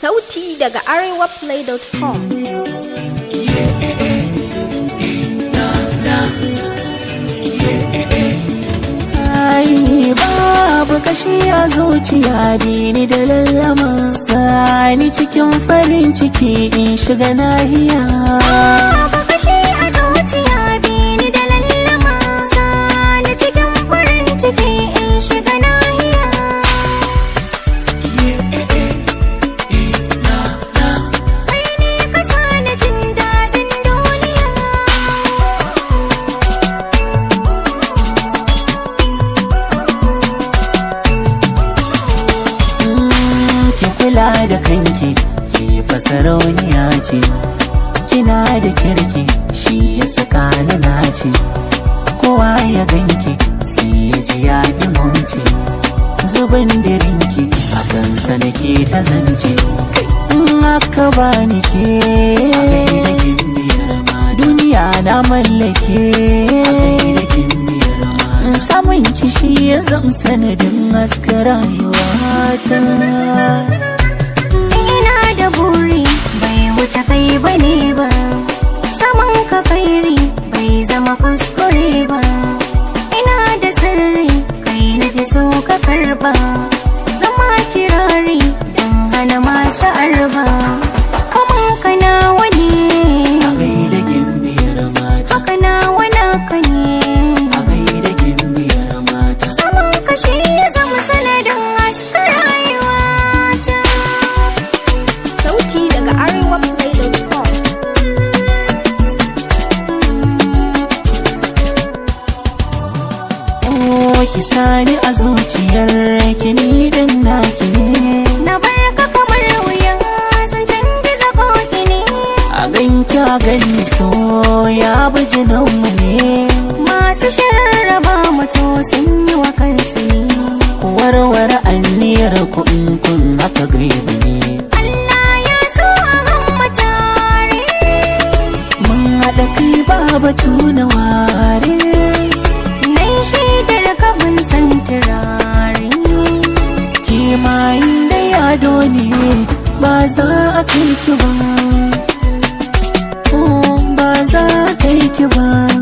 Sauti daga arewaplay.com. Ai babu kashi a zuciya dini da lallama sani cikin farin ciki in shiga nahiya Babu kashi a zuciya bini da lallama Sani cikin farin ciki in shiga nahiya Kai ne ka sani jin daɗin duniya Mm, ki kula da kanki ki fasarauniya ce kina da kirki shi ya saka ni nace kowa ya ganki sai ya ji ya dimonce zubin dirinki a kansa nake ta zance in aka bani ke duniya na mallake samun kishi ya zam sanadin haska rayuwata Ina da buri bai wuce kai bane ba Saman ka kairi bai zama kuskure ba Ina da sirri kai na fi so ka karba Zama kirari don hana masu arba Kaman ka nawa ne a gaida gimbiyar mata haka nawa naka ne a gaida gimbiyar mata Saman ka shi ya zama sanadin haska rayuwata Sauti daga arewaplay.com. oh ki sani a zuciyar ki ni din naki ne Na bar ka kamar wuyan sun canza koki ne a ganki a gani so ya bi jinanmu ne Masu sharraba mutu sun yi wa kansu ne ku warware anniyar ku in kun haka gaibu ne Allah ya so a hamma tare mun haɗa kai ba batu na ware Nai shaidar ka bin san turare kimayin da yado ne ba za a kai ki ba Oh, ba za a kai ki ba